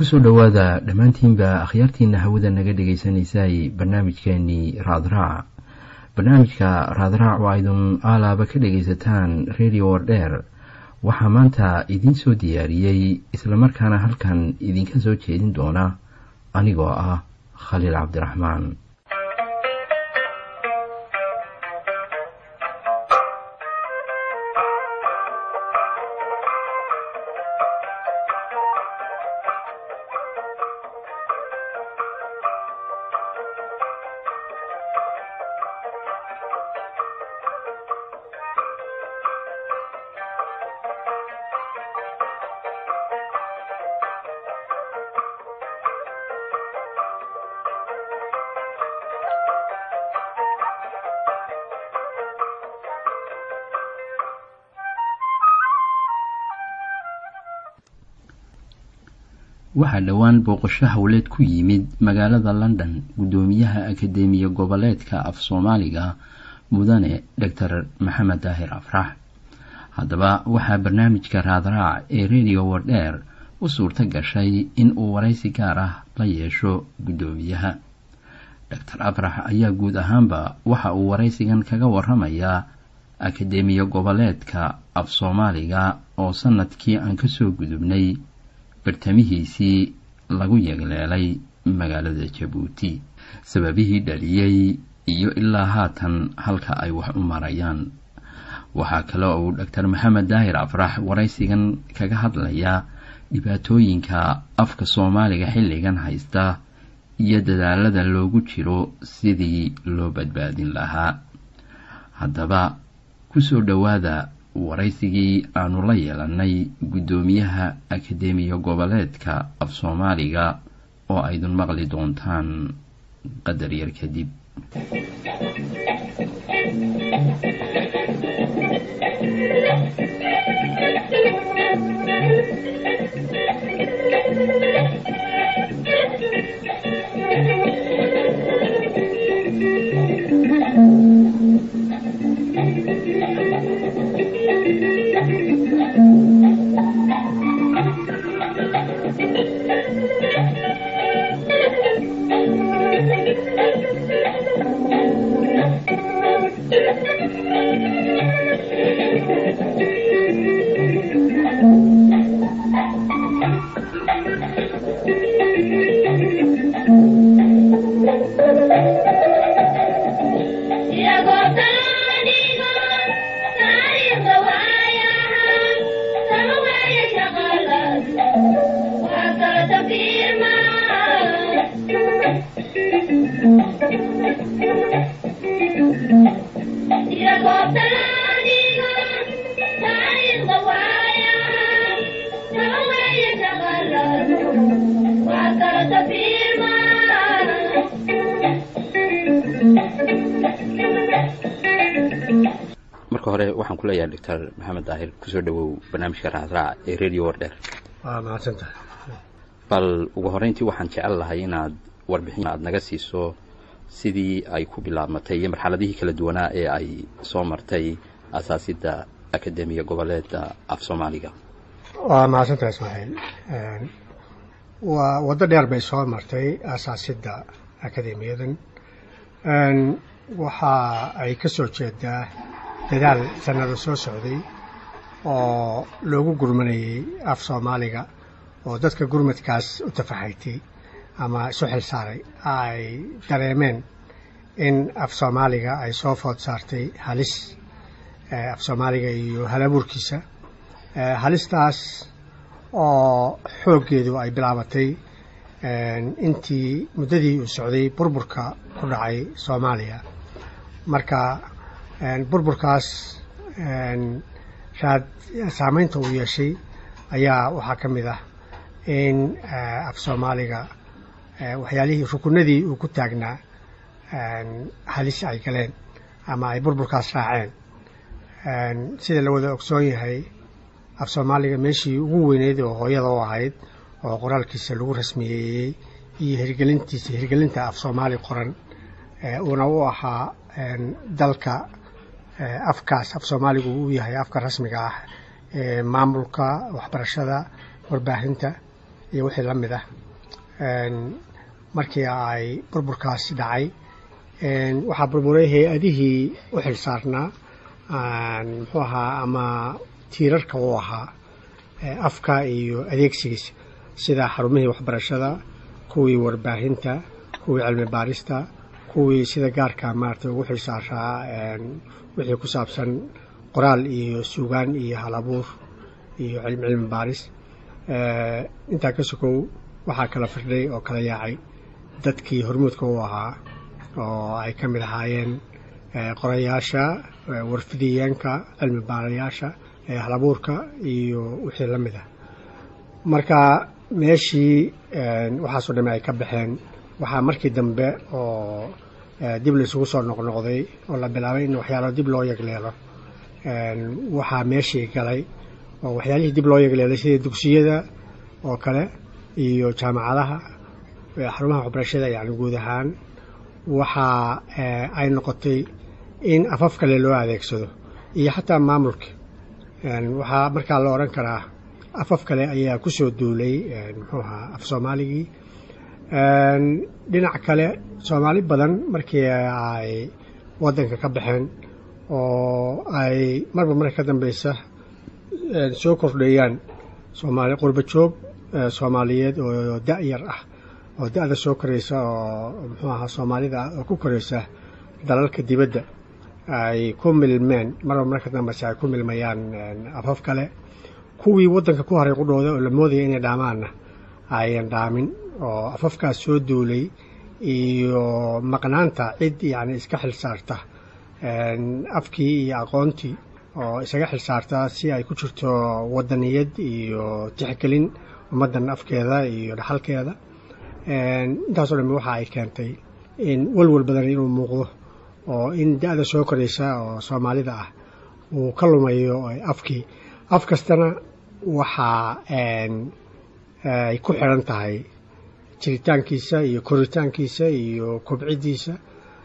kusoo dhowaada dhammaantiinba akhyaartiina hawada naga dhagaysanaysay barnaamijkeenii raadraac barnaamijka raadraac oo aydun aalaaba ka dhagaysataan radio wardheer waxaa maanta idiin soo diyaariyey islamarkaana halkan idinka soo jeedin doona anigoo ah khaliil cabdiraxmaan waxaa dhowaan booqasho howleed ku yimid magaalada london guddoomiyaha akadeemiya goboleedka af soomaaliga mudane doctor maxamed daahir afrax haddaba waxaa barnaamijka raadraac ee radio wardheer u suurto gashay in uu waraysi gaar ah la yeesho guddoomiyaha doctor afrax ayaa guud ahaanba waxa uu waraysigan kaga waramayaa akadeemiya goboleedka af soomaaliga oo sanadkii aan kasoo gudubnay bartamihiisii lagu yegleelay magaalada jabuuti sababihii dhaliyey iyo ilaa haatan halka ay wax u marayaan waxaa kale uu doctor maxamed daahir afrax waraysigan kaga hadlayaa dhibaatooyinka afka soomaaliga xilligan haysta iyo dadaalada loogu jiro sidii loo badbaadin lahaa haddaba kusoo dhowaada waraysigii aanu la yeelanay guddoomiyaha akadeemiya goboleedka af soomaaliga oo aydun maqli doontaan qadar yar kadib marka hore waxaan ku leeyahay doctor maxamed daahir kusoo dhawow barnaamijka raadraac ee radio wardheer waa mahadsantahay bal ugu horeyntii waxaan jecel lahay inaad warbixin aad naga siiso sidii ay ku bilaabmatay iyo marxaladihii kala duwanaa ee ay soo martay asaasidda akadeemiya goboleedda af soomaaliga waa mahadsantahay ismaaciil waa waddo dheer bay soo martay asaasidda akadeemiyadan waxa ay ka soo jeedaa dadaal sannado soo socday oo loogu gurmanayay af soomaaliga oo dadka gurmadkaas u tafaxaytay ama isu xil saaray ay dareemeen in af soomaaliga ay soo food saartay halis af soomaaliga iyo halabuurkiisa halistaas oo xooggeedu ay bilaabatay intii muddadii uu socday burburka ku dhacay soomaaliya marka burburkaas raad saamaynta uu yeeshay ayaa waxaa ka mid ah in af soomaaliga waxyaalihii rukunadii uu ku taagnaa halis ay galeen ama ay burburkaas raaceen sida la wada ogsoon yahay af soomaaliga meeshii ugu weyneyd oo hooyada u ahayd oo qoraalkiisa lagu rasmiyeeyey iyo hirgelintiisa hirgelinta af soomaali qoran uuna u ahaa dalka afkaas af soomaaligu uu yahay afka rasmiga ah ee maamulka waxbarashada warbaahinta iyo wixii la mid ah markii ay burburkaasi dhacay waxaa burburay hay-adihii u xil saarnaa muxuu ahaa ama tiirarka u ahaa afka iyo adeegsigiisa sida xarumihii waxbarashada kuwii warbaahinta kuwii cilmi baarista kuwii sida gaarka maaragtay ugu xil saaraa wixii ku saabsan qoraal iyo suugaan iyo halabuur iyo cilmi baaris intaa ka sokow waxaa kala firdhay oo kala yaacay dadkii hormuudka u ahaa oo ay ka mid ahaayeen qorayaasha warfidiyeenka cilmi baarayaasha halabuurka iyo wixii la mid ah marka meeshii waxaasoo dhamme ay ka baxeen waxaa markii dambe oo dib la isugu soo noqnoqday oo la bilaabay in waxyaalo dib loo yegleelo waxaa meeshii galay oo waxyaalihii dib loo yegleelay sida dugsiyada oo kale iyo jaamacadaha xarumaha waxbarashada yani guud ahaan waxaa ay noqotay in afaf kale loo adeegsado iyo xataa maamulka waxaa markaa la odhan karaa afaf kale ayaa ku soo duulay muxuu ahaa af soomaaligii dhinac kale soomaali badan markii ay waddanka ka baxeen oo ay marba marka ka dambeysa soo kordheeyaan soomaali qurba joog soomaaliyeed oo da-yar ah oo da-da soo koraysa oo muxuu ahaa soomaalida oo ku koraysa dalalka dibadda ay ku milmeen marba marka dambeysa ay ku milmayaan afaf kale kuwii waddanka ku haray qudhooda oo la moodaya inay dhaamaanna ayan dhaamin oo afafkaas soo duulay iyo maqnaanta cid yacni iska xil saarta afkii iyo aqoontii oo isaga xil saarta si ay ku jirto waddaniyad iyo tixgelin ummaddan afkeeda iyo dhaxalkeeda intaasoo dhammi waxa ay keentay in welwel badan inuu muuqdo oo in da-da soo koraysa oo soomaalida ah uu ka lumayo afkii af kastana waxaa ay ku xidhan tahay jiritaankiisa iyo koritaankiisa iyo kobciddiisa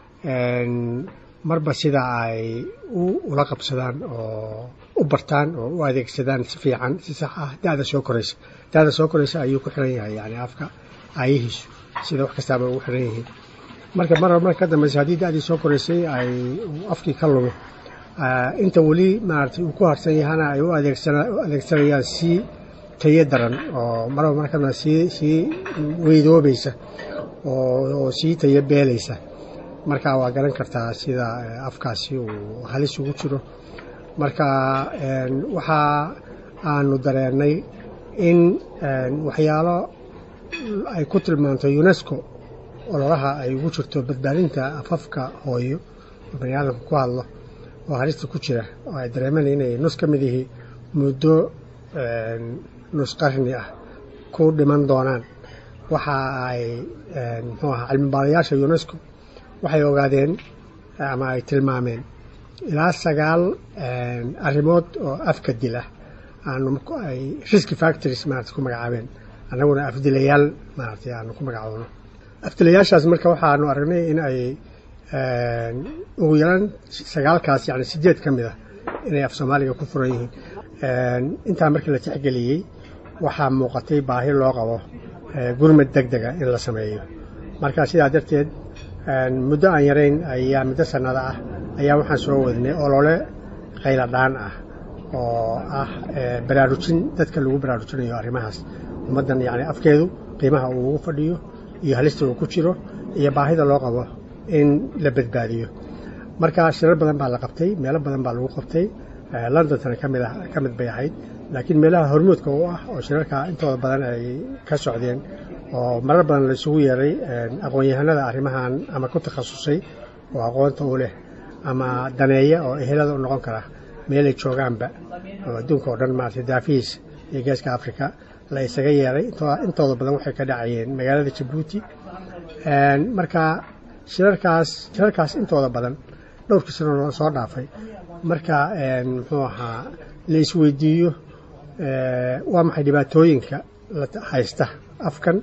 marba sida ay ula qabsadaan oo u bartaan oo u adeegsadaan si fiican si sax ah da-da soo koraysa da-da soo koraysa ayuu ku xiran yahay yani afka aayihiisu sida wax kastaaba ugu xiran yihiin marka marba marka ka dambeysa haddii da-dii soo koraysay ay afkii ka lumo inta weli maaragtay uu ku harsan yahana ay u adeegsanayaan sii tayo daran oo marba markana sii sii weydoobaysa oo sii tayo beelaysa marka waa garan kartaa sida afkaasi uu halis ugu jiro marka waxa aanu dareennay in waxyaalo ay ku tilmaanto unesco ololaha ay ugu jirto badbaadinta afafka hooyo oo bani aadamka ku hadlo oo halista ku jira oo ay dareemeen inay nus ka mid yihi muddo nus qarni ah ku dhiman doonaan waxa ay muxuu ahaa cilmi baarayaasha unesco waxay ogaadeen ama ay tilmaameen ilaa sagaal arrimood oo afka dila aanu ay riski factories maarata ku magacaabeen annaguna afdilayaal maaragtay aanu ku magacoono afdilayaashaas marka waxaanu aragnay in ay ugu yaraan sagaalkaas yani sideed ka mid ah inay af soomaaliga ku furan yihiin intaa markii la tixgeliyey waxaa muuqatay baahi loo qabo gurmad deg dega in la sameeyo marka sidaa darteed muddo aan yarayn ayaa muddo sannada ah ayaa waxaan soo wadnay olole qayladhaan ah oo ah baraarujin dadka lagu baraarujinayo arrimahaas ummaddan yani afkeedu qiimaha uu ugu fadhiyo iyo halista uu ku jiro iyo baahida loo qabo in la badbaadiyo marka shirar badan baa la qabtay meelo badan baa lagu qabtay londontana kamid ka mid bay ahayd laakiin meelaha hormuudka u ah oo shirarka intooda badan ay ka socdeen oo marar badan la isugu yeeray aqoon-yahanada arrimahan ama ku takhasusay oo aqoonta u leh ama daneeya oo ehelada u noqon kara meelay joogaanba oo adduunka oo dhan maarata daafihiis iyo geeska africa la isaga yeeray intooda badan waxay ka dhacayeen magaalada jabuuti marka shirarkaas shirarkaas intooda badan dhowrkii sano soo dhaafay marka muxuu ahaa la isweydiiyo waa maxay dhibaatooyinka haysta afkan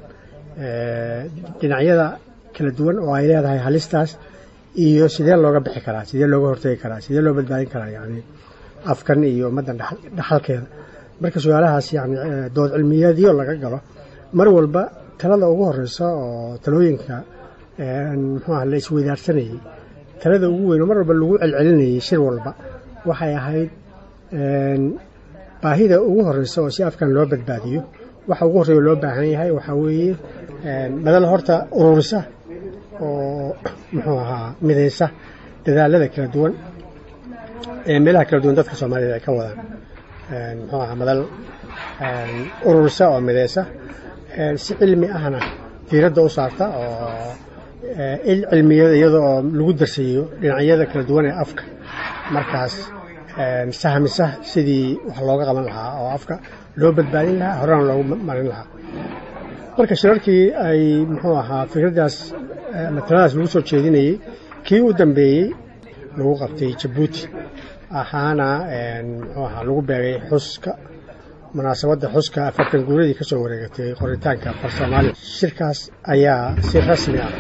dhinacyada kala duwan oo ay leedahay halistaas iyo sidee looga bixi karaa sidee looga hortegi karaa sidee loo badbaadin karaa yani afkan iyo ummaddan dhaxalkeeda marka su-aalahaas yani dood cilmiyeedyo laga galo mar walba talada ugu horeysa oo talooyinka muxuu aha la isweydaarsanayey talada ugu weyn oo mar walba lagu celcelinayay shir walba waxay ahayd baahida ugu horeysa oo si afkan loo badbaadiyo waxa ugu horreeya loo baahan yahay waxaa weeye madal horta ururisa oo muxuu ahaa midaysa dadaalada kala duwan ee meelaha kala duwan dadka soomaaliyed ay ka wadaan muxuu ahaa madal ururisa oo midaysa si cilmi ahna diiradda u saarta oo il cilmiyada iyada oo lagu darsayo dhinacyada kala duwan ee afka markaas sahmisa sidii wax looga qaban lahaa oo afka loo badbaadin lahaa horena loogu marin lahaa marka shirarkii ay muxuu ahaa fikraddaas mataladaas lagu soo jeedinayey kii u dambeeyey lagu qabtay jabuuti ahaana muxuu ahaa lagu beegay xuska munaasabadda xuska afartan guuradii ka soo wareegatay qoritaanka far soomaaliya shirkaas ayaa si rasmi ah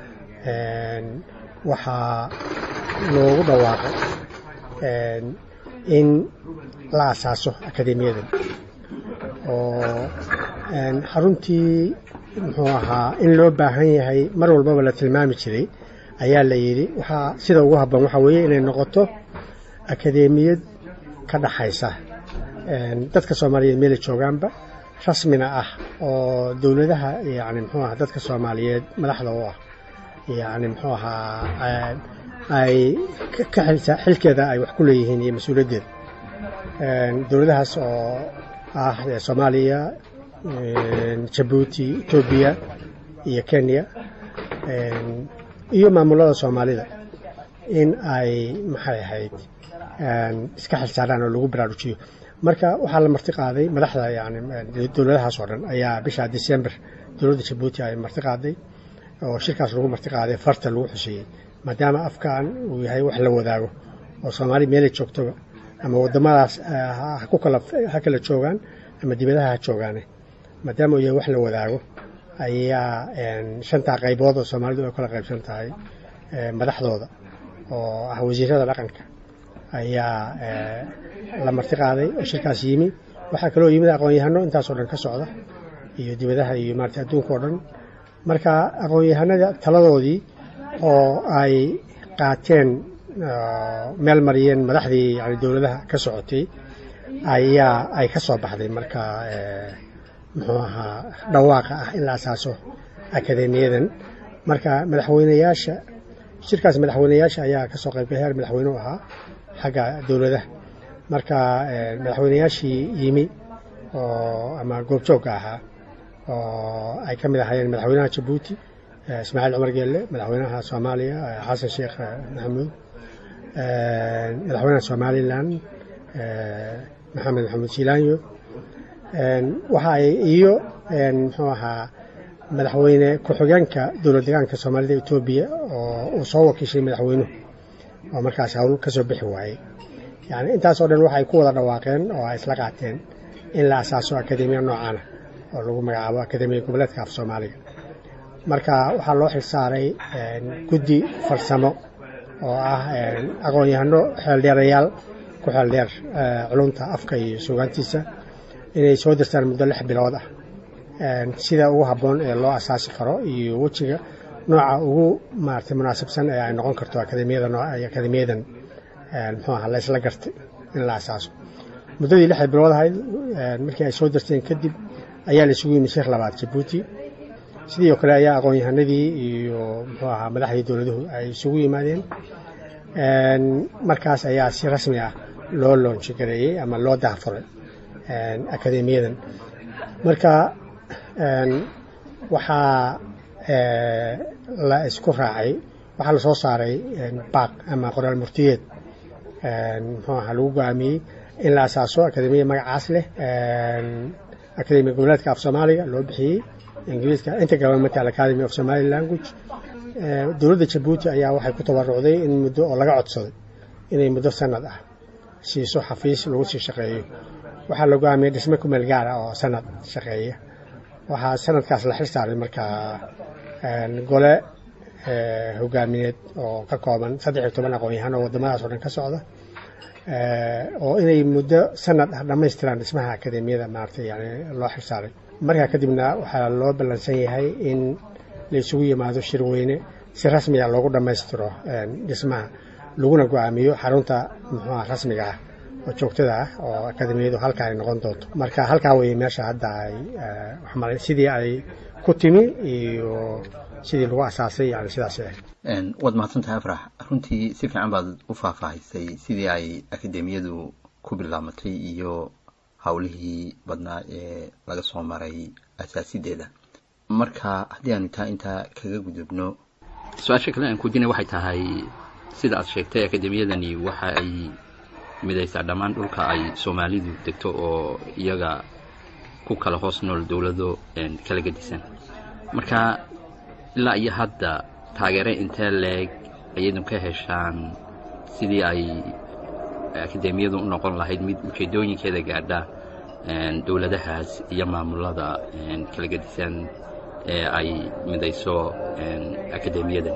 waxaa loogu dhawaaqay in la asaaso akademiyadan oo xaruntii muxuu ahaa in loo baahan yahay mar walbaba la tilmaami jiray ayaa la yidhi waxaa sida ugu habboon waxaa weeye inay noqoto akademiyad ka dhaxaysa dadka soomaaliyeed meela joogaanba rasmina ah oo dowladaha yani muxuu aha dadka soomaaliyeed madaxda u ah yani muxuu ahaa ay ka xilkeeda ay wax ku leeyihiin iyo mas-uuliyaddeeda dowladahaas oo ah soomaaliya jabuuti etoobiya iyo kenya iyo maamulada soomaalida in ay maxay ahayd iska xilsaaraan oo lagu baraarujiyo marka waxaa la marti qaaday madaxda yani dowladahaas oo dhan ayaa bisha december dowladda jabuuti ay marti qaaday oo shirkaas lagu marti qaaday farta lagu xuseeyey maadaama afkan uu yahay wax la wadaago oo soomaali meelay joogtoba ama wadamadaas ku kala ha kala joogaan ama dibadaha ha joogaane maadaama uu yahay wax la wadaago ayaa shantaa qaybood oo soomaalidu ay kala qaybsan tahay madaxdooda oo ah wasiirada dhaqanka ayaa la marti qaaday oo shirkaas yimi waxaa kaloo yimid aqoon-yahano intaasoo dhan ka socda iyo dibadaha iyo maarata adduunka oo dhan marka aqoon-yahanada taladoodii oo ay qaateen meel mariyeen madaxdii yani dowladaha ka socotay ayaa ay ka soo baxday marka muxuu ahaa dhawaaqa ah in la asaaso akademiyadan marka madaxweyneyaasha shirkaas madaxweyneyaasha ayaa ka soo qaybgalay heer madaxweyne u ahaa xagga dowladaha marka madaxweyneyaashii yimi oo ama goobjoogka ahaa oo ay ka mid ahaayeen madaxweynaha jabuuti ismaaciil cumar geelle madaxweynaha soomaaliya xasan sheekh maxamuud madaxweynaha somalilan maxamed maxamuud jilaanyo waxa ay iyo muxuu ahaa madaxweyne ku-xigeenka dowlad deegaanka soomaalida etoobiya oo uu soo wakiishay madaxweynuhu oo markaas hawl ka soo bixi waayey yani intaas oo dhan waxay ku wada dhawaaqeen oo ay isla qaateen in la asaaso akademiya noocaana oo lagu magacaabo akademiya goboleedka af soomaaliga marka waxaa loo xilsaaray guddi farsamo oo ah aqoon-yahano xeeldheerayaal ku xeeldheer culumta afka iyo sugaantiisa inay soo dirstaan muddo lix bilood ah sida ugu habboon ee loo asaasi karo iyo wejiga nooca ugu maarata munaasabsan ee ay noqon karto akademiyada akademiyadan muxuu aha la isla gartay in la asaaso muddadii lixda bilood ahayd markii ay soo dirteen kadib ayaa la isugu yimid sheekh labaad jabuuti sidii oo kale ayaa aqoon-yahanadii iyo muxuu ahaa madaxdii dowladuhu ay isugu yimaadeen markaas ayaa si rasmi ah loo loonji gareeyey ama loo dahfuray akademiyadan marka waxaa la isku raacay waxaa lasoo saaray baaq ama qoraal murtiyeed muxuu ahaa lagu go-aamiyey in la asaaso akademiya magacaas leh akademiya goboleedka af soomaaliga loo bixiyey ingiriiska intergovernmental academy of somali language dowladda jabuuti ayaa waxay ku tabarucday in muddo oo laga codsaday inay muddo sanad ah siiso xafiis lagu sii shaqeeyo waxaa la go-aamiyey dhisme ku meel gaara oo sanad shaqeeya waxaa sanadkaas la xil saaray markaa gole hogaamineed oo ka kooban saddex iyo toban aqoon-yahan oo waddamadaas oo dhan ka socda oo inay muddo sanad ah dhammaystiraan dhismaha akademiyada maaragtay yani loo xil saaray markaa kadibna waxaa loo ballansan yahay in la isugu yimaado shirweyne si rasmiga loogu dhammaystiro dhismaha laguna go-aamiyo xarunta muxuuha rasmiga ah oo joogtada ah oo akademiyadu halkaa ay noqon doonto marka halkaa weye meesha hadda ay sidii ay ku timi iyo sidii lagu asaasay yani sidaas waad mahadsantahay afrax runtii si fiican baad u faahfaahisay sidii ay akademiyadu ku bilaamatay iyo howlihii badnaa ee laga soo maray asaasideeda marka haddii aanu taa intaa kaga gudubno su-aasha kale aan kujina waxay tahay sida aad sheegtay akademiyadani waxa ay midaysaa dhammaan dhulka ay soomaalidu degto oo iyaga ku kala hoos nool dowlado kala gedisan marka ilaa iyo hadda taageere intee leeg ayaydu ka heshaan sidii ay akademiyadu u noqon lahayd mid ujeedooyinkeeda gaadha dowladahaas iyo maamulada kala gedisan ee ay midayso akademiyadan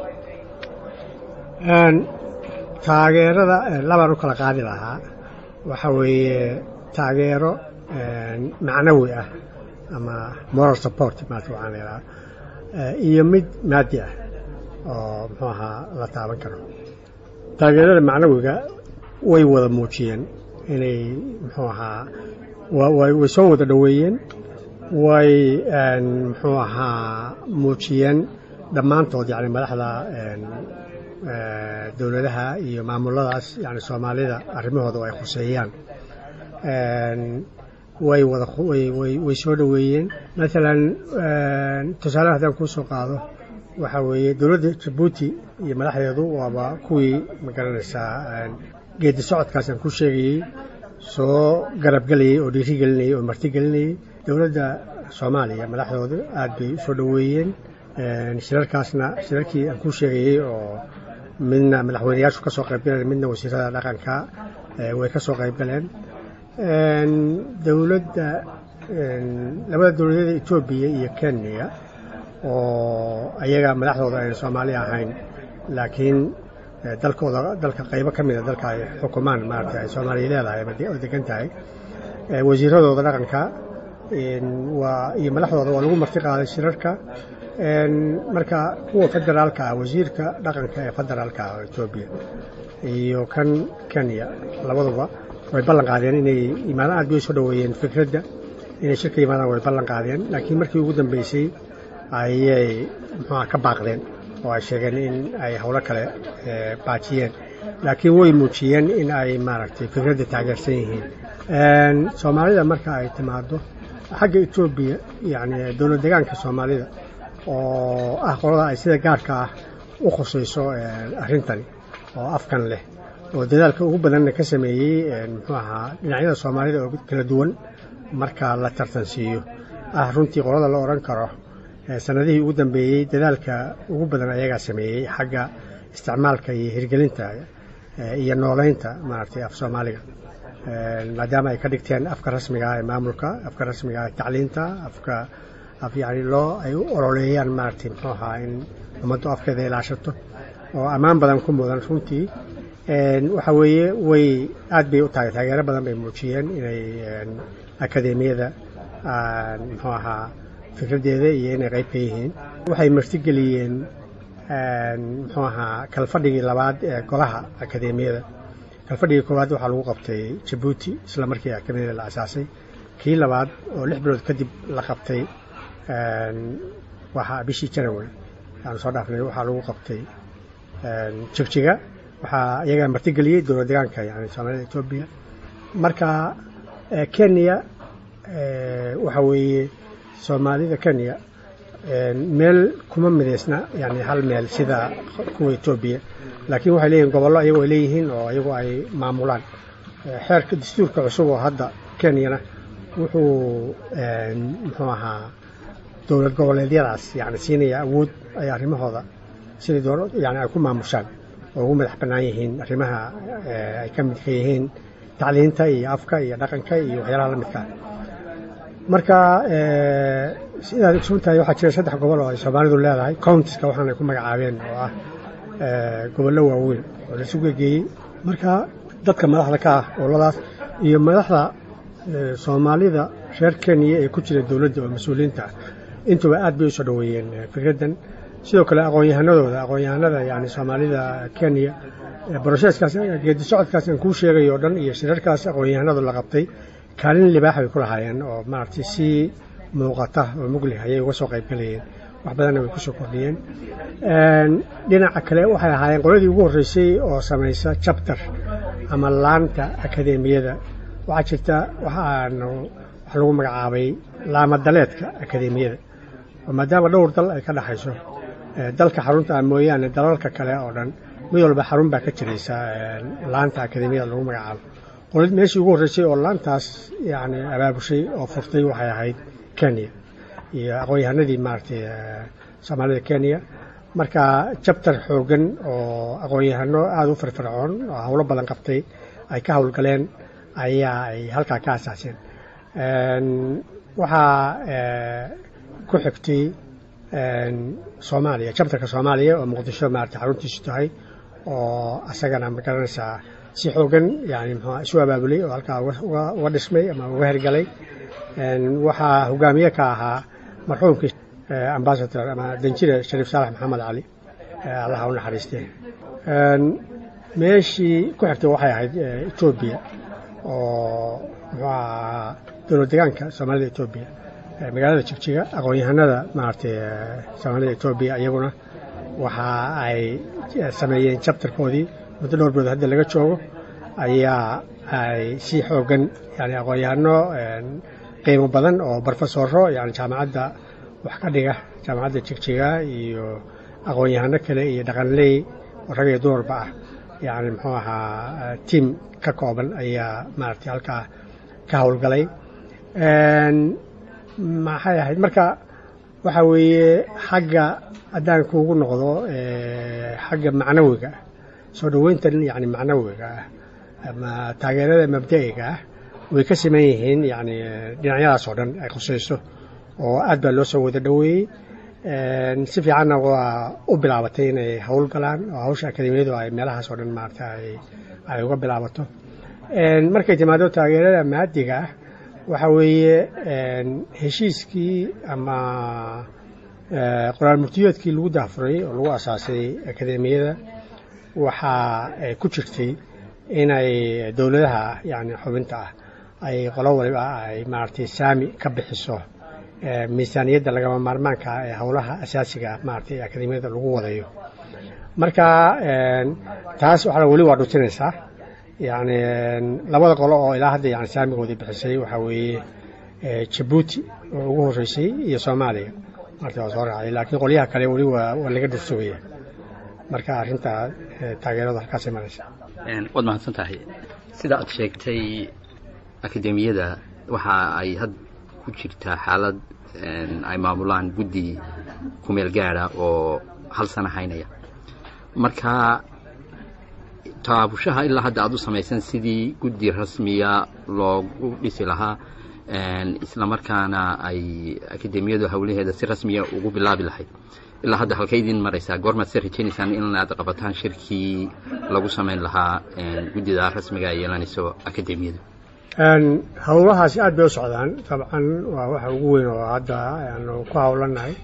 taageerada labaan u kala qaadi lahaa waxa weeye taageero macnawi ah ama moral support maata waxaan leedaha iyo mid maadi ah oo muxuu ahaa la taaban karo taageerada macnawiga way wada muujiyeen inay muxuu ahaa way soo wada dhoweeyeen way muxuu ahaa muujiyeen dhammaantood yani madaxda dowladaha iyo maamuladaas yani soomaalida arrimahooda ay khuseeyaan way wada way soo dhoweeyeen maalan tusaale haddaan kuu soo qaado waxaa weeye dowladda jabuuti iyo madaxdeedu waaba kuwii magaranaysaa geedi socodkaasaan ku sheegayey soo garabgelayey oo dhiiri gelinayey oo marti gelinayey dowladda soomaaliya madaxdooda aad bay u soo dhoweeyeen shirarkaasna shirarkii aan ku sheegayey oo midna madaxweyneyaashu ka soo qayb galeen midna wasiirada dhaqanka way ka soo qayb galeen dowladda labada dowladeeda etoobiya iyo kenya oo ayaga madaxdooda ayna soomaali ahayn laakiin dalkooda dalka qaybo ka mida dalka ay xukumaan maarata ay soomaaliya leedahay oo degan tahay wasiiradooda dhaqanka waa iyo madaxdooda waa lagu marti qaaday shirarka marka kuwa federaalka ah wasiirka dhaqanka ee federaalka ah oo etoobiya iyo kan kenya labaduba way ballan qaadeen inay imaadaan aad bay soo dhoweeyeen fikradda inay shirka yimaadaan way ballan qaadeen laakiin markii ugu dambeysay ayay muxuuha ka baaqdeen oo ay sheegeen in ay howlo kale baajiyeen laakiin way muujiyeen in ay maaragtay fikradda taageersan yihiin soomaalida marka ay timaado xagga etoobiya yacni dowlad deegaanka soomaalida oo ah qolada ay sida gaarka ah u khusayso arrintani oo afkan leh oo dadaalka ugu badanna ka sameeyey muxuu ahaa dhinacyada soomaalida oo kala duwan marka la tartansiiyo ah runtii qolada la odhan karo sanadihii ugu dambeeyey dadaalka ugu badan ayagaa sameeyey xagga isticmaalka iyo hirgelinta iyo nooleynta maaragtay af soomaaliga maadaama ay ka dhigteen afka rasmiga ah ee maamulka afka rasmiga ah ee tacliinta afka af yani loo ay u ololeeyaan maaragtay muxuu ahaa in ummaddu afkeeda ilaashato oo ammaan badan ku mudan runtii waxa weeye way aad bay u tahay taageero badan bay muujiyeen inay akademiyada muxuu ahaa fikraddeeda iyo inay qayb ka yihiin waxay martigeliyeen muxuu ahaa kalfadhigii labaad ee golaha akademiyada kalfadhigii koowaad waxaa lagu qabtay jabuuti isla markii akademiyada la asaasay kii labaad oo lix bilood kadib la qabtay waxaa bishii january aanu soo dhaafnay waxaa lagu qabtay jigjiga waxaa iyagaa martigeliyey dowlad deegaanka yani soomaalida etoobiya marka kenya waxa weeye soomaalida kenya meel kuma midaysna yani hal meel sida kuwa etoobiya laakiin waxay leeyihin gobollo ayago ay leeyihiin oo iyagu ay maamulaan xeerka dastuurka cusub oo hadda kenyana wuxuu muxuu ahaa dowlad goboleedyadaas yani siinaya awood ay arrimahooda sidai doon yani ay ku maamushaan oo ugu madax bannaan yihiin arrimaha ay ka midka yihiin tacliinta iyo afka iyo dhaqanka iyo waxyaalaha la midkaa marka sidaad ogsoontahay waxaa jira saddex gobol oo ay soomaalidu leedahay countiska waxaanay ku magacaabeen oo ah gobollo waaweyn oo laisu gegeeyey marka dadka madaxda ka ah oladaas iyo madaxda soomaalida reer kenya ee ku jira dowladda oo mas-uuliyiinta ah intuba aad bay usoo dhoweeyeen fikraddan sidoo kale aqoon-yahanadooda aqoon-yahanada yani soomaalida kenya brosheskaas geedi socodkaas aan kuu sheegay oo dhan iyo shirarkaas aqoon-yahanadu la qabtay kaalin libaax bay ku lahaayeen oo maaragtay si muuqata oo muglih ayay uga soo qayb galayeen wax badanna way kusoo kordhiyeen dhinaca kale waxay ahaayeen qoladii ugu horreysay oo samaysa jabtar ama laanta akadeemiyada waxaa jirta waxaanu wax lagu magacaabay laamadaleedka akadeemiyada oo maadaama dhowr dal ay ka dhexayso dalka xarunta ah mooyaane dalalka kale oo dhan mid walba xarun baa ka jiraysa laanta akadeemiyada lagu magacaabo qolad meeshii ugu horreysay oo laantaas yani abaabushay oo furtay waxay ahayd kenya iyo aqoon-yahanadii maaragtay soomaalida kenya marka jabtar xoogan oo aqoon-yahano aada u firfircoon oo howlo badan qabtay ay ka howlgaleen ayaa ay halkaa ka asaaseen waxaa ku xigtay soomaaliya jabtarka soomaaliya oo muqdisho maarata xaruntiisu tahay oo asagana ma garanaysaa si xoogan yani mxua isu abaabulay oo halkaa uga dhismay ama uga hergalay waxaa hogaamiye ka ahaa marxuumkii ambasador ama danjire shariif saalax maxamed cali allaha u naxariistee meeshii ku xigtay waxay ahayd etoobiya oo muxuu ahaa dowlad degaanka soomaalida etoobiya magaalada jigjiga aqoon-yahanada maaragtay soomaalida etoobiya iyaguna waxa ay sameeyeen jabtarkoodii muddo dhowr bood hadda laga joogo ayaa ay si xoogan yani aqoon-yahano qiimo badan oo brofesoro yani jaamacadda wax ka dhiga jaamacadda jigjiga iyo aqoon-yahano kale iyo dhaqanley oo rag iyo dumarba ah yani muxuu ahaa tiam ka kooban ayaa maaragtay halkaa ka howlgalay maxay ahayd marka waxa weeye xagga haddaan kuugu noqdo xagga macnawiga ah soo dhoweyntan yani macnawiga ah ama taageerada mabda'iga ah way ka siman yihiin yani dhinacyadaas oo dhan ay khusayso oo aad baa loo soo wada dhoweeyey si fiicanna waa u bilaabatay inay howl galaan oo hawsha akademiyadu ay meelahaas oo dhan maarata ay uga bilaabato markay timaado taageerada maadiga ah waxa weeye heshiiskii ama qoraal murtiyeedkii lagu daafuray oo lagu asaasay akademiyada waxaa ku jirtay inay dowladaha yani xubinta ah ay qolo waliba ay maaragtay saami ka bixiso miisaaniyadda lagama maarmaanka ah ee howlaha asaasiga ah maaragtay akademiyada lagu wadayo marka taas waxaa weli waa dhutinaysaa yani labada qolo oo ilaa hadda yani saamigoodii bixisay waxaa weeye jabuuti oo ugu horreysay iyo soomaaliya marta waa soo raacday laakiin qolyaha kale weli waa waa laga dhursugaya marka arrinta taageeradu halkaas imanaysa waad mahadsan tahay sida aad sheegtay akademiyada waxa ay had ku jirtaa xaalad ay maamulaan guddi kumeel gaada oo hal sana haynaya marka taabushaha ilaa hadda aad u samaysan sidii guddi rasmiya loogu dhisi lahaa isla markaana ay akademiyadu howlaheeda si rasmiya ugu bilaabi lahayd ilaa hadda halkay idin maraysaa goormaad se rajaynaysaan in aad qabataan shirkii lagu samayn lahaa guddida rasmiga ay yeelanayso akademiyadu howlahaasi aad bay u socdaan dabcan waa waxa ugu weyn oo hadda aanu ku howlanahay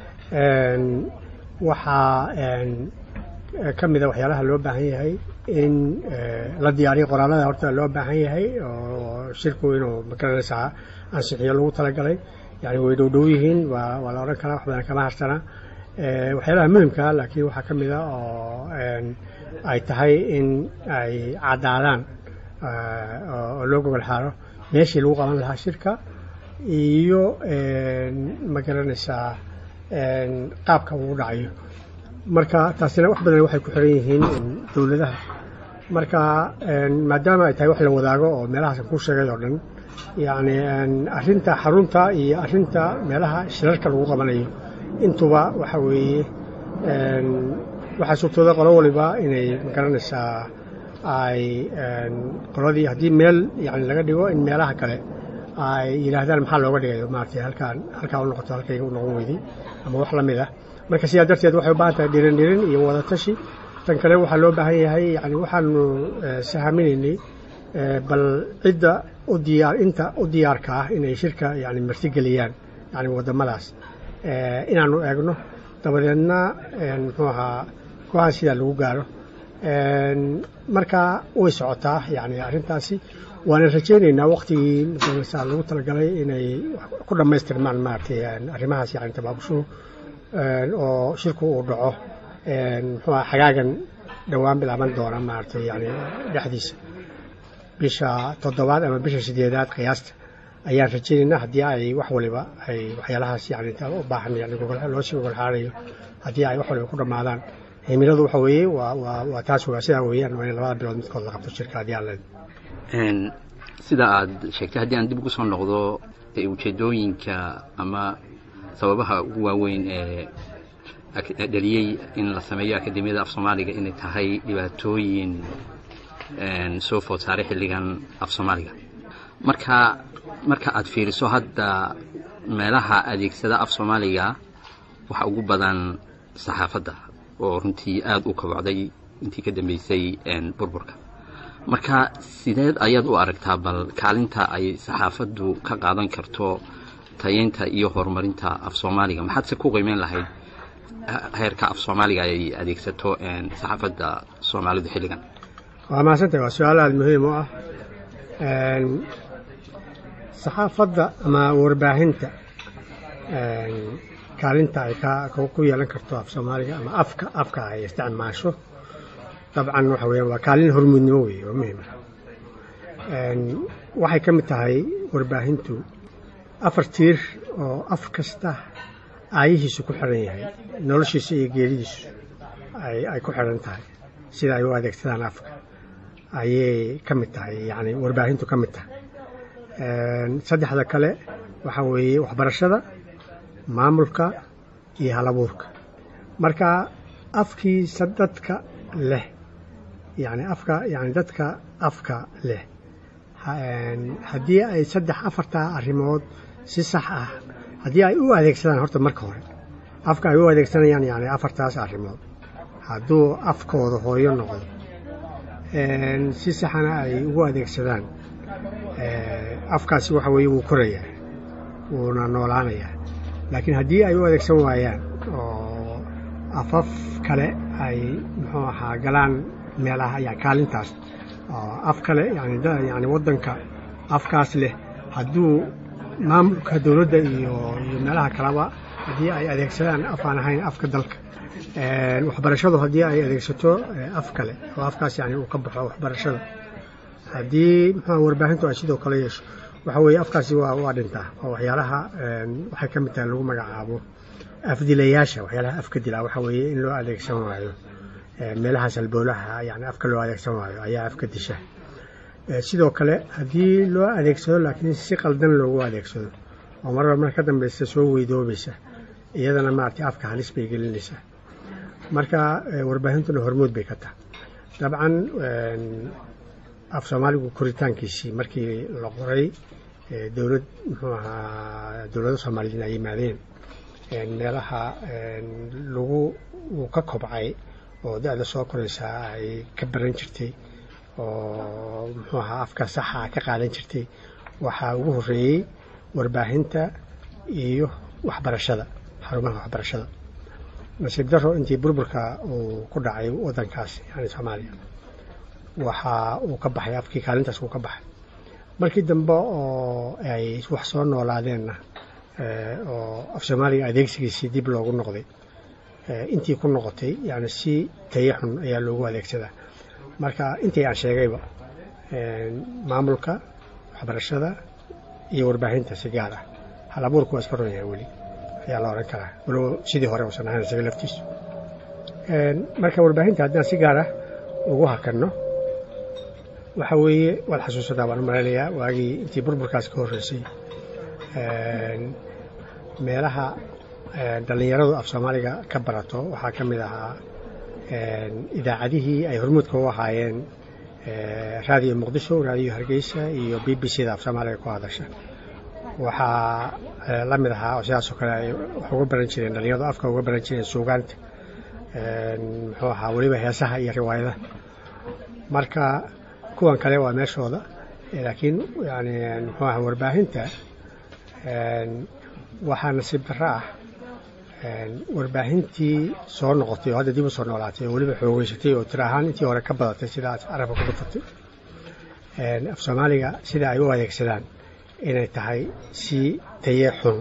waxaa ka mida waxyaalaha loo baahan yahay in la diyaariyo qoraalada horta loo baahan yahay oo shirku inuu magaranaysaa ansixiyo lagu talagalay yani way dhowdhow yihiin waa waa la odhan karaa wax badan kama harsana waxyaalaha muhimka laakiin waxaa ka mida oo ay tahay in ay caddaadaan oo loo gogol xaaro meeshii lagu qaban lahaa shirka iyo ma garanaysaa qaabka uu dhacayo marka taasina wax badan waxay ku xiran yihiin dowladaha marka maadaama ay tahay wax la wadaago oo meelahaasan ku sheegay oo dhan yacni arrinta xarunta iyo arrinta meelaha shirarka lagu qabanayo intuba waxa weeye waxaa suurtooda qolo waliba inay magaranaysaa ay qoladii haddii meel yani laga dhigo in meelaha kale ay yidhaahdaan maxaa looga dhigayo maaragtay halkaan halkaa u noqoto halkayga u noqon weyday ama wax la mid ah marka sidaa darteed waxay u baahan tahay dhirin dhirin iyo wadatashi tan kale waxaa loo baahan yahay yani waxaanu sahaminaynay bal cidda u u diyaar inta u diyaarka ah inay shirka yani martigeliyaan yani waddamadaas inaanu eegno dabadeedna muxuu ahaa go-aan sidaa lagu gaaro markaa way socotaa yani arrintaasi waana rajaynaynaa waktigii masaa lagu talagalay inay ku dhammaystirmaan maaragtay arrimahaas yani tabaabushuhu oo shirku uu dhaco muxuu aha xagaagan dhowaan bilaaban doona maaragtay yani dhexdiisa bisha toddobaad ama bisha sideedaad qiyaasta ayaan rajaynaynaa haddii ay wax waliba ay waxyaalahaas yani u baahan yani loosii gogolxaarayo haddii ay wax waliba ku dhammaadaan himiladu waxa weeye waa waa waa taas waa sidaa weeyaan waa in labada bilood midkood la qabto shirka haddii aan leed sida aad sheegtay haddii aan dib ugu soo noqdo ujeedooyinka ama sababaha ugu waaweyn ee dhaliyey in la sameeyo akademiyada af soomaaliga inay tahay dhibaatooyin soo food saaray xilligan af soomaaliga marka marka aad fiiriso hadda meelaha adeegsada af soomaaliga waxa ugu badan saxaafadda oo runtii aada u kabocday intii ka dambeysay burburka marka sideed ayaad u aragtaa bal kaalinta ay saxaafaddu ka qaadan karto tayeynta iyo horumarinta af soomaaliga maxaad se ku qiimeyn lahayd heerka af soomaaliga ay adeegsato saxaafadda soomaalidu xilligan waa mahadsantahay waa su-aal aada muhiim u ah saxaafadda ama warbaahinta kaalinta ay ku yeelan karto af soomaaliga ama afka afka ay isticmaasho dabcan waxa weeyaan waa kaalin hormuudnimo weeye oo muhiima waxay ka mid tahay warbaahintu afar tiir oo af kasta aayihiisu ku xiran yahay noloshiisa iyo geeridiisu ay ku xiran tahay sida ay u adeegsadaan afka ayay ka mid tahay yani warbaahintu ka mid tahay saddexda kale waxaa weeye waxbarashada maamulka iyo halabuurka marka afkiisa dadka leh yani afka yani dadka afka leh haddii ay saddex afartaa arrimood si sax ah haddii ay u adeegsadaan horta marka hore afka ay u adeegsanayaan yani afartaas arrimood hadduu afkooda hooyo noqdo si saxana ay ugu adeegsadaan afkaasi waxa weeye wuu korayaa wuuna noolaanayaa laakiin haddii ay u adeegsan waayaan oo afaf kale ay muxuu ahaa galaan meelaha ya kaalintaas oo af kale yani yani waddanka afkaas leh hadduu maamulka dowladda iyo iyo meelaha kaleba haddii ay adeegsadaan af aan ahayn afka dalka waxbarashadu haddii ay adeegsato af kale oo afkaas yani uu ka baxo waxbarashada haddii muxua warbaahintu ay sidoo kale yeesho waxa weeye afkaasi waa waa dhintaa oo waxyaalaha waxay ka mid tahay lagu magacaabo afdilayaasha waxyaalaha afka dilaa waxa weeye in loo adeegsan waayo meelahaas alboolaha yani afka loo adeegsan waayo ayaa afka disha sidoo kale haddii loo adeegsado laakiin si qaldan loogu adeegsado oo marba mar ka dambeysa soo weydoobaysa iyadana maaragtay afka halis bay gelinaysaa marka warbaahintuna hormood bay ka tahay dabcan af soomaaligu koritaankiisii markii la qoray dowlad muxuu ahaa dowladda soomaaliyiin ay yimaadeen meelaha lagu uu ka kobcay oo da-da soo koraysaa ay ka baran jirtay oo muxuu ahaa afka saxa ka qaadan jirtay waxaa ugu horreeyey warbaahinta iyo waxbarashada xarumaha waxbarashada nasiib daro intii burburka uu ku dhacay waddankaas yani soomaaliya waxa uu ka baxay afkii kaalintaas uu ka baxay markii dambe oo ay wax soo noolaadeenna oo af soomaaliga adeegsigiisii dib loogu noqday intii ku noqotay yani si tayo xun ayaa loogu adeegsadaa marka intii aan sheegayba maamulka waxbarashada iyo warbaahinta si gaar ah hal abuurku waa iska ron yahay weli ayaa la odhan karaa walow sidii hore uusan ahayn isaga laftiisu marka warbaahinta haddaan si gaar ah ugu hakanno waxa weeye waad xasuusataa waan u malaynayaa waagii intii burburkaas ka horreysay meelaha dhallinyaradu af soomaaliga ka barato waxaa ka mid ahaa idaacadihii ay hormuudka u ahaayeen raadiyo muqdisho raadiyo hargeysa iyo b b c da af soomaaliga ku hadasha waxaa la mid ahaa oo sidaasoo kale ay wax uga baran jireen dhallinyaradu afka uga baran jireen suugaanta muxuu ahaa weliba heesaha iyo riwaayadaha marka kuwan kale waa meeshooda laakiin yani muxuu aha warbaahinta waxaa nasiib darro ah warbaahintii soo noqotay oo hadda dib u soo noolaatay oo weliba xoogeysatay oo tira ahaan intii hore ka badatay sida aad carabka ku dhufatay af soomaaliga sida ay u adeegsadaan inay tahay si taye xun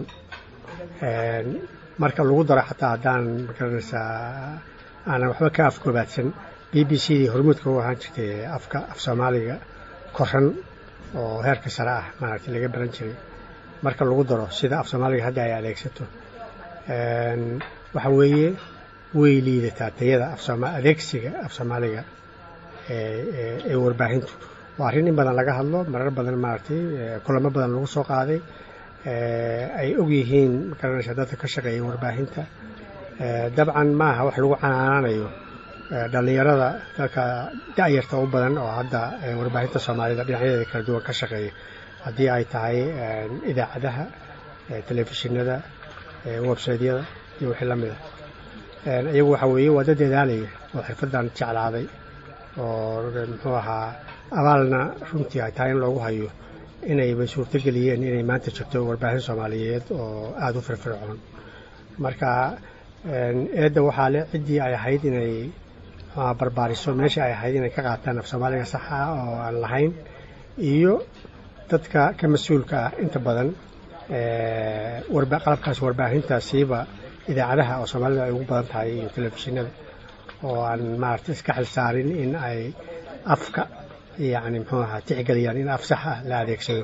marka lagu daro xataa haddaan magaranaysaa aanan waxba ka afkoobaadsan b b c dii hormuudka u ahaan jirtay afka af soomaaliga koran oo heerka sare ah maaragtay laga baran jiray marka lagu daro sida af soomaaliga hadda ay adeegsato waxa weeye way liidataa tayada adeegsiga af soomaaliga ee warbaahintu waa arrin in badan laga hadlo marar badan maaragtay kulamo badan lagu soo qaaday ay og yihiin magaranaysa dadka ka shaqeeya warbaahinta dabcan maaha wax lagu canaanaanayo dhallinyarada dalka da'yarta u badan oo hadda warbaahinta soomaalida dhinacyadeeda kala duwan ka shaqeeya haddii ay tahay idaacadaha telefishinada websaydyada iyo wixii la mida iyagu waxa weeye waa dad dadaalaya oo xirfaddan jeclaaday oo muxuu ahaa abaalna runtii ay tahay in loogu hayo inayba suurtogeliyeen inay maanta jirto warbaahin soomaaliyeed oo aada u firfircoon marka eedda waxaa le ciddii ay ahayd inay barbaariso meeshii ay ahayd inay ka qaataan af soomaaliga saxa oo aan lahayn iyo dadka ka mas-uulka ah inta badan qalabkaas warbaahintaasiiba idaacadaha oo soomaalida ay ugu badan tahay iyo telefishinada oo aan maaragtay iska xil saarin in ay afka yacni muxuu ahaa tixgeliyaan in af sax ah la adeegsado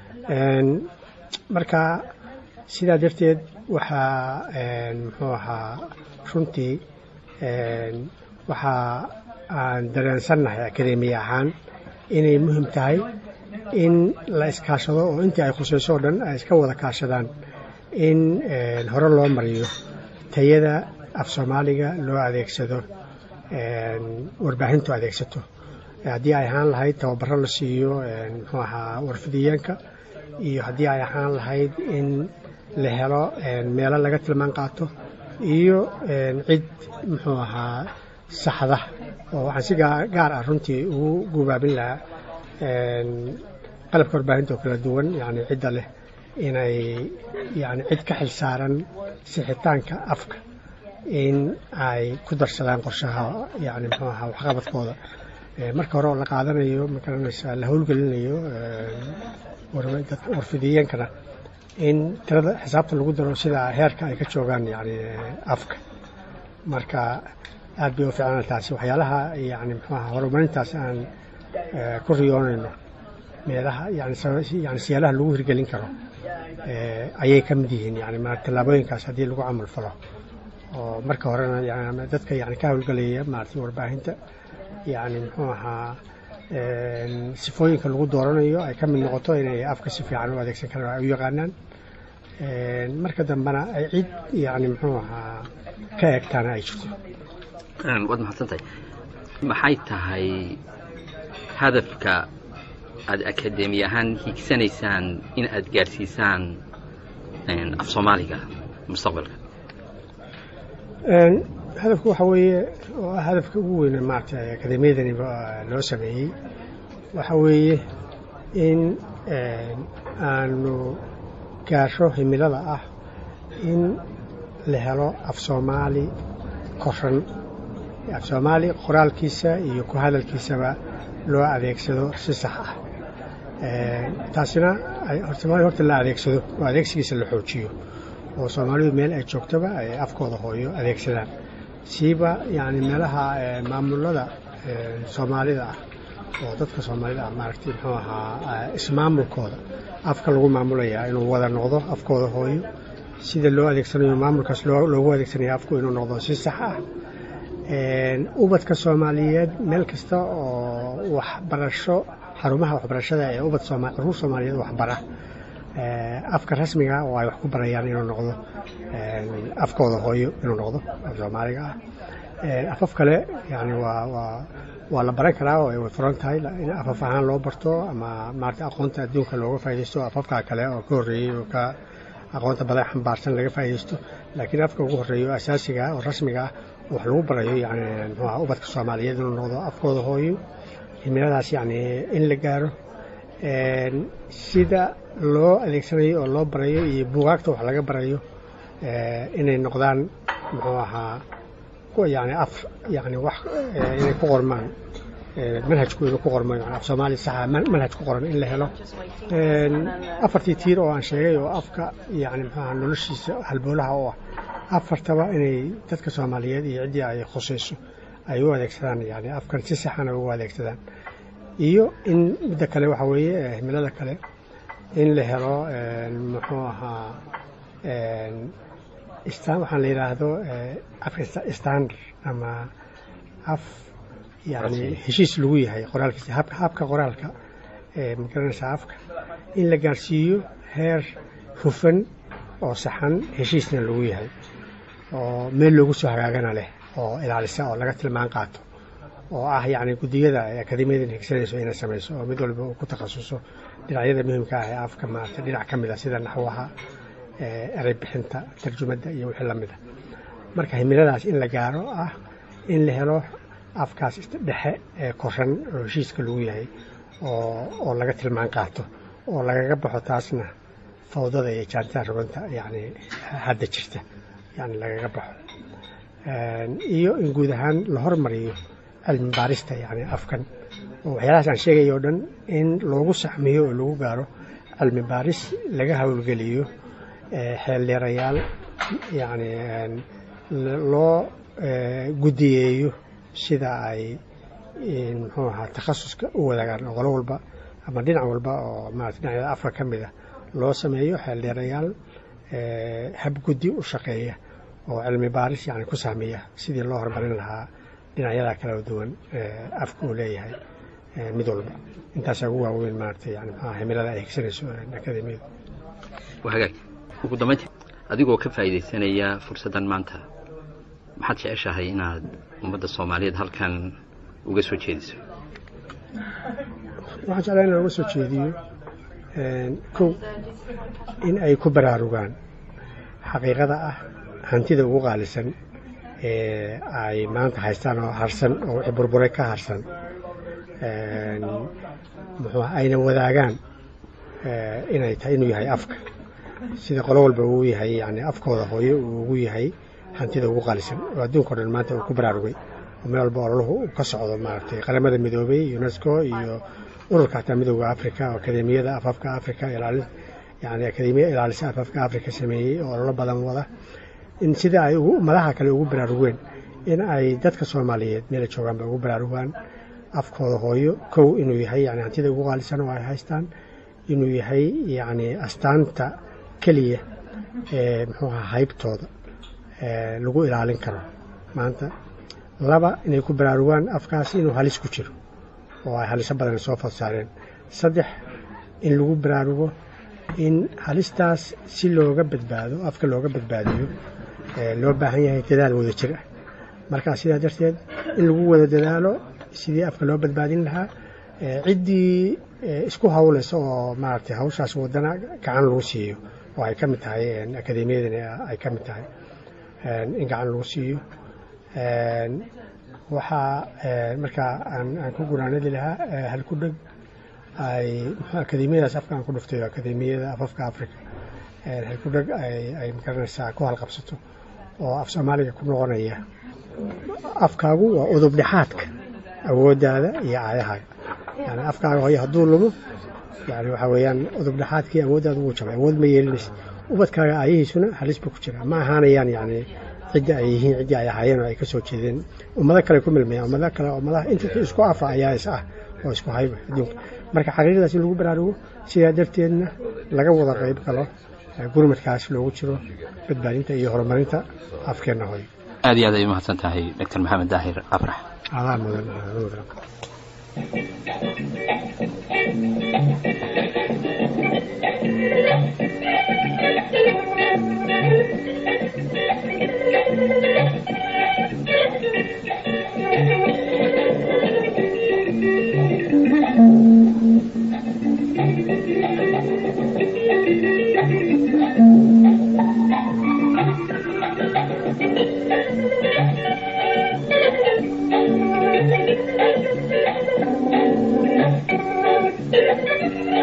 marka sidaa darteed waxaa muxuu ahaa runtii waxaa aan dareensannahay akademiya ahaan inay muhim tahay in la iskaashado oo intii ay khusayso o dhan ay iska wada kaashadaan in hore loo mariyo tayada af soomaaliga loo adeegsado warbaahintu adeegsato haddii ay ahaan lahayd tababaro la siiyo muxuu ahaa warfidiyeenka iyo haddii ay ahaan lahayd in la helo meelo laga tilmaan qaato iyo cid muxuu ahaa saxda oo waxaan si gaar ah runtii ugu gubaabin lahaa qalabka warbaahinta oo kala duwan yani cidda leh inay yani cid ka xil saaran sixitaanka afka in ay ku darsadaan qorshaha yani muxuu ahaa waxqabadkooda marka hore oo la qaadanayo magaranaysa la howlgelinayo warfidiyeenkana in tirada xisaabta lagu daro sida heerka ay ka joogaan yani afka marka aad bay u fiicnaan taasi waxyaalaha yani muxuu ahaa horumarintaas aan ku riyoonayno meelaha yani siyaalaha lagu hirgelin karo ayay ka mid yihiin yani tallaabooyinkaas haddii lagu camal falo oo marka horena dadka yani ka howlgelaya maaragtay warbaahinta yani muxuu ahaa sifooyinka lagu dooranayo ay ka mid noqoto inay afka si fiican u adeegsan karaan ay u yaqaanaan marka dambena ay cid yani muxuu ahaa ka eegtaana ay jirto waad mahadsantahay maxay tahay hadafka aad akademi ahaan hiigsanaysaan in aad gaarsiisaan af soomaaliga mustaqbalka hadafku waxa weeye oo ah hadafka ugu weyne maaragtay akademiyadani loo sameeyey waxa weeye in aanu gaasho himilada ah in la helo af soomaali koran af soomaali qoraalkiisa iyo ku hadalkiisaba loo adeegsado si sax ah taasina soomaaliya horta la adeegsado oo adeegsigiisa la xoojiyo oo soomaalidu meel ay joogtaba ay afkooda hooyo adeegsadaan siiba yani meelaha maamulada soomaalida ah oo dadka soomaalida ah maaragtay muxuu ahaa ismaamulkooda afka lagu maamulayaa inuu wada noqdo afkooda hooyo sida loo adeegsanayo maamulkaas loogu adeegsanayo afku inuu noqdo si sax ah ubadka soomaaliyeed meel kasta oo waxbarasho xarumaha waxbarashada ee ubad caruur soomaaliyeed waxbara afka rasmiga oo ay wax ku barayaan inuu noqdo afkooda hooyo inuu noqdo af soomaaliga ah afaf kale yani waa waa waa la baran karaa oo way furan tahay in afaf ahaan loo barto ama maarata aqoonta adduunka looga faaidaysto afafka kale oo ka horreeyey oo ka aqoonta badan xambaarsan laga faaidaysto laakiin afka ugu horreeya oo asaasiga oo rasmiga ah wax lagu barayo yani muxuaha ubadka soomaaliyeed inuu noqdo afkooda hooyo himiladaas yani in la gaaro sida loo adeegsanayo oo loo barayo iyo buugaagta wax laga barayo inay noqdaan muxuu ahaa yani af yani wax inay ku qormaan manhajkooda ku qormo yani af soomaali saxa manhaj ku qoran in la helo afartii tiir oo aan sheegay oo afka yani muxuaha noloshiisa halboolaha u ah afartaba inay dadka soomaaliyeed iyo ciddii ay khusayso ay u adeegsadaan yani afkan si saxana ugu adeegsadaan iyo in midda kale waxa weeye himilada kale in la helo muxuu ahaa waxaan la yidhaahdo afka standard ama af yani heshiis lagu yahay qoraalkiisa habka qoraalka magaranaysa afka in la gaarsiiyo heer hufan oo saxan heshiisna lagu yahay oo meel loogu soo hagaagana leh oo ilaalisa oo laga tilmaan qaato oo ah yani guddiyada akademiyadan higsanayso inay samayso oo mid walba uu ku takhasuso dhinacyada muhimka ah ee afka maarata dhinac ka mid a sida naxwaha erey bixinta tarjumadda iyo wixii lamid a marka himiladaas in la gaaro ah in la helo afkaas dhexe ee koran oo heshiiska lagu yahay oo laga tilmaan qaato oo lagaga baxo taasna fawdada iyo jaantaa roganta yani hadda jirta yani lagaga baxo iyo in guud ahaan la hormariyo cilmi baarista yani afkan oo waxyaalahaas aan sheegaya o dhan in loogu saxmiyo oo lagu gaaro cilmi baaris laga howlgeliyo xeeldheerayaal yani loo guddiyeeyo sida ay muxuu ahaa takhasuska u wadaagaan oo qolo walba ama dhinac walba oo maarata dhinacyada afka ka mid a loo sameeyo xeeldheerayaal habguddi u shaqeeya oo cilmi baaris yani ku sahmiya sidii loo horumarin lahaa dhinacyada kala duwan afka uu leeyahay mid walba intaasaa ugu waaweyn maarata yani maxaa himilada ay higsanayso akademiyadu hagaag ugu dambaynti adigoo ka faa'iidaysanaya fursaddan maanta maxaad jeceshahay inaad ummadda soomaaliyeed halkan uga soo jeediso waxaan jeclaa inaan uga soo jeediyo kow in ay ku baraarugaan xaqiiqada ah hantida ugu qaalisan ee ay maanta haystaan oo harsan oo wixii burburay ka harsan muxuu ayna wadaagaan inay tahay inuu yahay afka sida qolo walba uu yahay yani afkooda hooyo uu ugu yahay hantida ugu qaalisan oo adduunka o dhan maanta uu ku baraarugay oo meel walba ololuhu uu ka socdo maaragtay qaramada midoobay unesco iyo ururka hataa midooda africa oo akademiyada afafka africa ilaali yani akademiya ilaalisa afafka africa sameeyey oo ololo badan wada in sida ay madaha kale ugu baraarugeen in ay dadka soomaaliyeed meela joogaanba ugu baraarugaan afkooda hooyo kow inuu yahay yani hantida ugu qaalisan oo ay haystaan inuu yahay yani astaanta keliya ee muxuu ahaa haybtooda lagu ilaalin karo maanta laba inay ku baraarugaan afkaas inuu halis ku jiro oo ay haliso badan soo fadsaareen saddex in lagu baraarugo in halistaas si looga badbaado afka looga badbaadiyo loo baahan yahay dadaal wada jir ah markaa sidaa darteed in lagu wada dadaalo sidii afka loo badbaadin lahaa ciddii isku hawlaysa oo maaragtay hawshaas wadana gacan lagu siiyo oo ay ka mid tahay akademiyadan ay ka mid tahay in gacan lagu siiyo waxaa markaa aan ku gunaanadi lahaa halku dheg ay akademiyadaas afka aan ku dhuftay akademiyada afafka africa halku dheg ay magaranaysaa ku halqabsato oo af soomaaliga ku noqonaya afkaagu waa udub dhexaadka awooddaada iyo aayahaaga yani afkaaga hooyo hadduu lumo yani waxaa weeyaan udub dhexaadkii awooddaada wuu jabay awood ma yeelinaysa ubadkaaga aayihiisuna halis buu ku jira ma ahaanayaan yani cidda ay yihiin ciddii ay ahaayeen oo ay ka soo jeedeen ummado kale ku milmayaan ummado kale ummadaha inta isku afa ayaa is ah oo isku hayba adduunka marka xaqiiqadaas in lagu baraarugo sidaa darteedna laga wada qayb galo gurmadkaas loogu jiro badbaadinta iyo horumarinta afkeenna hooyo aad iyo aad ay umahadsan tahay doctor maxamed daahir afrax adaa mudan mudan Thank you.